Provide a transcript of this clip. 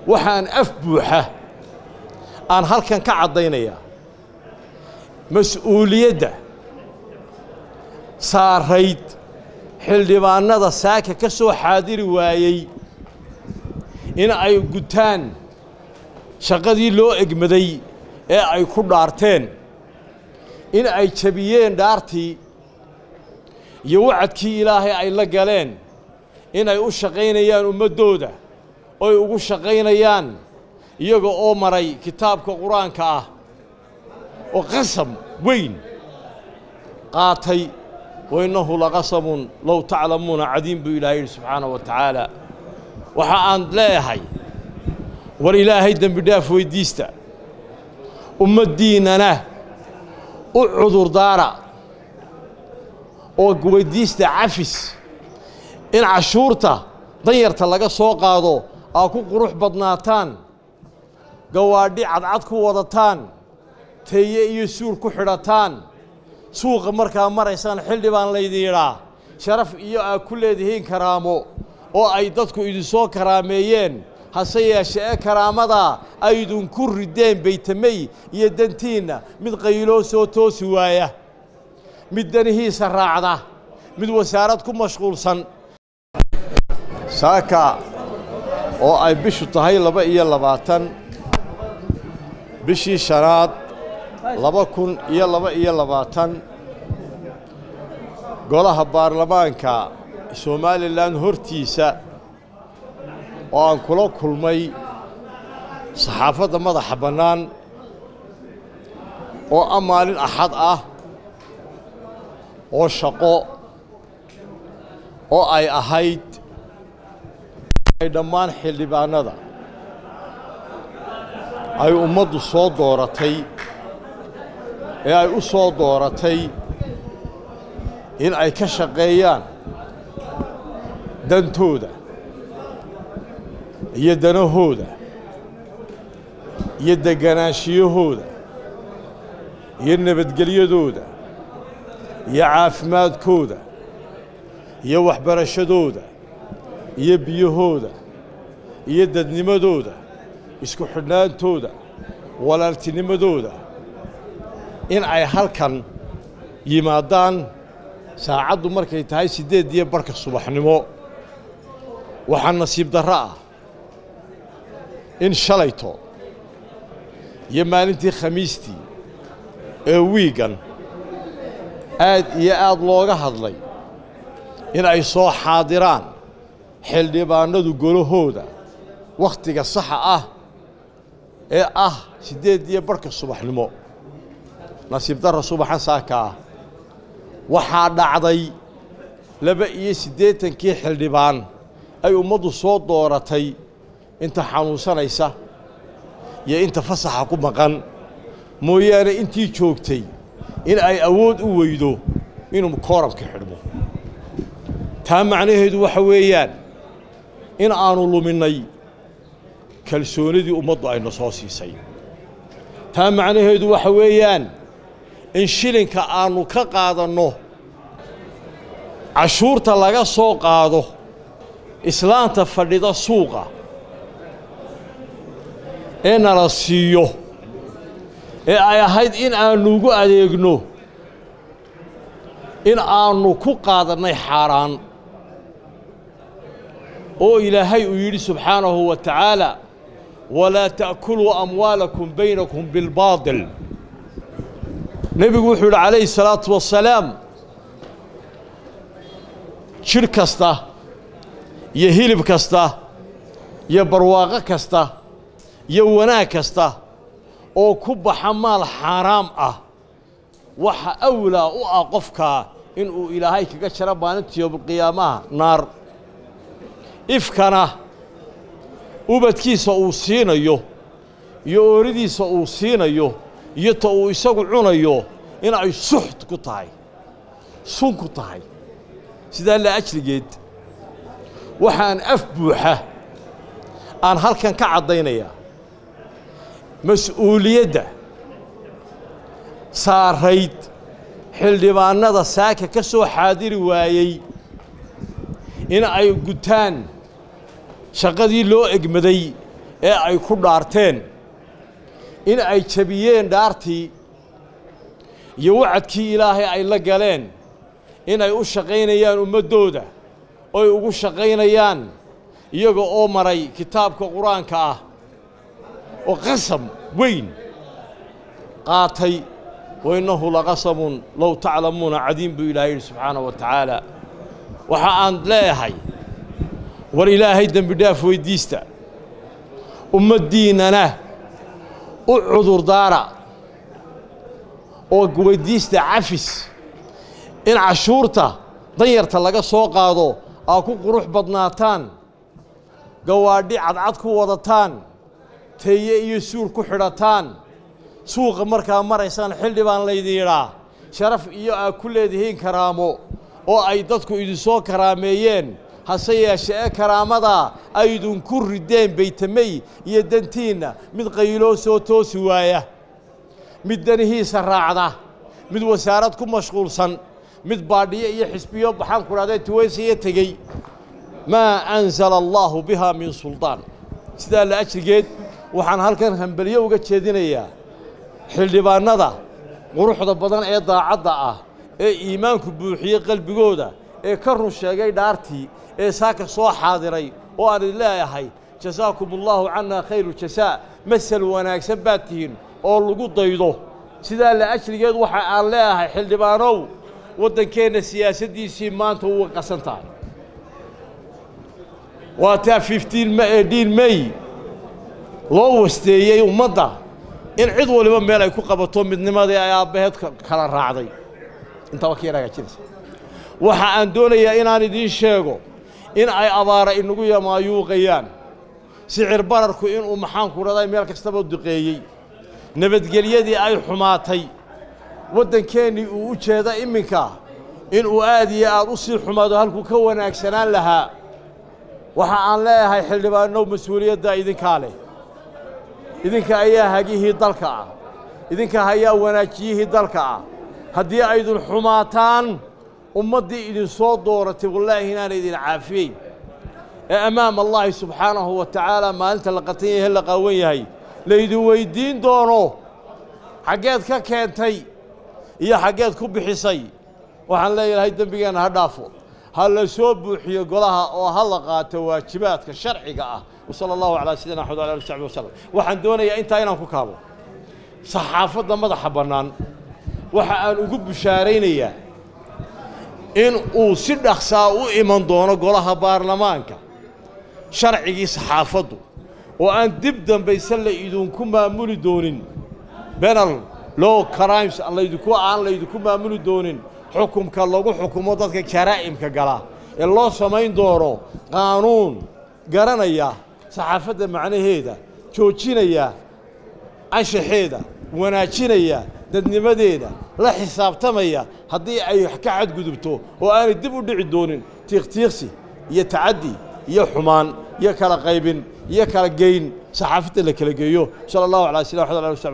waxaan af buuxa aan halkan ka caddaynayaa mas-uuliyadda saarayd xildhibaannada saaka ka soo xaadiri waayey in ay gutaan shaqadii loo egmaday ee ay ku dhaarteen in ay jabiyeen dhaartii iyo wacadkii ilaahay ay la galeen in ay u shaqaynayaan ummaddooda oy ugu shaqaynayaan iyaga oo maray kitaabka qur-aanka ah oo qasam weyn qaatay wainnahu laqasamun low taclamuuna cadiim buu ilaahay yidhi subxaanahu wa tacaala waxa aan leeyahay war ilaahay dembi dhaaf weyddiista ummaddiinnana u cudurdaara oo weyddiista cafis in cashuurta danyarta laga soo qaado aa ku qurux badnaataan gawaadhi cadcad ku wadataan teeye iyo suur ku xidhataan suuqa markaa maraysaan xildhibaan laydin yidhaa sharaf iyo aa ku leedihiin karaamo oo ay dadku idinsoo karaameeyeen hase yeeshee ee karaamadaa aydinku rideen baytamey iyo dantiinna mid qayloo soo toosi waaya mid danihiisa raacda mid wasaarad ku mashquulsan saaka oo ay bishu tahay laba iyo labaatan bishii shanaad laba kun iyo laba iyo labaatan golaha baarlamaanka somalilan hortiisa oo aan kula kulmay saxaafadda madaxa bannaan oo ah maalin axad ah oo shaqo oo ay ahayd ay dhammaan xildhibaannada ay ummaddu soo dooratay ee ay u soo dooratay in ay ka shaqeeyaan dantooda iyo danahooda iyo degganaanshiyahooda iyo nabadgelyadooda iyo caafimaadkooda iyo waxbarashadooda iyo biyahooda iyo dadnimadooda isku xidhnaantooda walaaltinimadooda in ay halkan yimaadaan saacaddu markay tahay siddeed iyo barhka subaxnimo waxaa nasiib darro ah in shalayto iyo maalintii khamiistii ee wiigan aad iyo aad looga hadlay in ay soo xaadiraan xildhibaannadu golahooda wakhtiga saxa ah ee ah siddeed iyo barhka subaxnimo nasiib darra subaxan saaka ah waxaa dhacday laba iyo siddeetankii xildhibaan ay ummaddu soo dooratay inta xanuunsanaysa iyo inta fasaxa ku maqan mooyaane intii joogtay in ay awood u weydo inuu kooramka xidhmo taa macnaheedu waxa weeyaan in aannu luminnay kalsoonidii ummaddu ayna soo siisay taa macnaheedu waxa weeyaan in shilinka aannu ka qaadanno cashuurta laga soo qaado islaanta fadhida suuqa ee nala siiyo ee ay ahayd in aannu ugu adeegno in aannu ku qaadannay xaaraan oo ilaahay uu yidhi subxaanahu wa tacaala walaa ta'kuluu amwaalakum baynakum bilbaadil nebigu wuxuu yidhi calayhi salaatu wassalaam jidh kasta iyo hilib kasta iyo barwaaqo kasta iyo wanaag kasta oo ku baxa maal xaaraam ah waxa awlaa u ah qofkaa inuu ilaahay kaga jaro maalinta yowmulqiyaamaha naar ifkana ubadkiisa uu siinayo iyo ooridiisa uu siinayo iyo ta uu isagu cunayo in ay suxt ku tahay sun ku tahay sidaa la ajligeed waxaan af buuxa aan halkan ka caddaynayaa mas-uuliyadda saarayd xildhibaannada saaka ka soo xaadiri waayey in ay gutaan shaqadii loo egmaday ee ay ku dhaarteen in ay jebiyeen dhaartii iyo wacadkii ilaahay ay la galeen inay u shaqaynayaan ummaddooda oy ugu shaqaynayaan iyaga oo maray kitaabka qur-aanka ah oo qasam weyn qaatay wainnahu laqasamun low taclamuuna cadiim buu ilaahay yidhi subxaanahu wa tacaala waxa aan leeyahay war ilaahay dembi dhaaf weyddiista ummaddiinnana u cudurdaara oo weyddiista cafis in cashuurta danyarta laga soo qaado aa ku qurux badnaataan gawaadhi cadcad ku wadataan teeye iyo suul ku xidhataan suuqa markaa maraysaan xildhi baan laydin yidhaa sharaf iyo aa ku leedihiin karaamo oo ay dadku idinsoo karaameeyeen hase yeeshe ee karaamadaa aydinku rideen baytamey iyo dantiinna mid qayloo soo toosi waaya mid danihiisa raacda mid wasaarad ku mashquulsan mid baadhiyo iyo xisbiyo baxaan ku dhahday tuwaysiyo tegey maa anzala allaahu bihaa min suldaan sidaa la ajrigeed waxaan halkan hambelyo uga jeedinayaa xildhibaannada quruxda badan ee daacadda ah ee iimaanku buuxiyey qalbigooda ee ka run sheegay dhaartii ee saaka soo xaadiray oo aan idin leeyahay jasaakum allaahu cannaa khayru jasaa masal wanaagsan baad tihiin oo lagu daydo sidaa la ajrigeed waxa aan leeyahay xildhibaanow waddankeenna siyaasaddiisii maanta uga qasan tahay waa taa fiftiin dhiin mey loo wasteeyey ummadda in cid waliba meel ay ku qabato midnimadii ay aabbaheed kala raacday intaba ka yar hagaajinaysa waxa aan doonayaa inaan idiin sheego in ay abaara inagu yamaayuuqayaan sicir bararku inuu maxaanku raday meel kastaba duqeeyey nabadgelyadii ay xumaatay waddankeennii uu u jeeda iminka inuu aad iyo aad u sii xumaado halkuu ka wanaagsanaan lahaa waxa aan leeyahay xildhibaanow mas-uuliyadda idinkaa leh idinka ayaa hagihii dalka ah idinka ayaa wanaajiyihii dalka ah haddii aydin xumaataan ummaddii idinsoo dooratay wallaahi inaana idin caafiyeyn ee ammaam allaahi subxaanahu wa tacaala maalinta la qatan yahe la qaawan yahay laydin weyddiin doono xaggeed ka keentay iyo xaggeed ku bixisay waxaan leeyahay dembigeenna ha dhaafo ha la soo buuxiyo golaha oo ha la qaato waajibaadka sharciga ah wasala allahu calaa sayidina axmed wala ali w saxbi wasalam waxaan doonayaa intaa inaan ku kaabo saxaafadda madaxa bannaan waxa aan ugu bushaaraynayaa in uu si dhaksaa u iman doono golaha baarlamaanka sharcigii saxaafaddu oo aan dib dambayse la idinku maamuli doonin benal low crimes laydinku aan laydinku maamuli doonin xukumka lagu xukumo dadka jaraa'imka gala ee loo samayn doono qaanuun garanaya saxaafadda macnaheeda joojinaya anshaxeeda wanaajinaya dadnimadeeda la xisaabtamaya haddii ay wax ka xadgudubto oo aanay dib u dhici doonin tiiqtiiqsi iyo tacaddi iyo xumaan iyo kala qaybin iyo kala geyn saxaafadda la kala geeyo sala allahu calaa sina axmed ala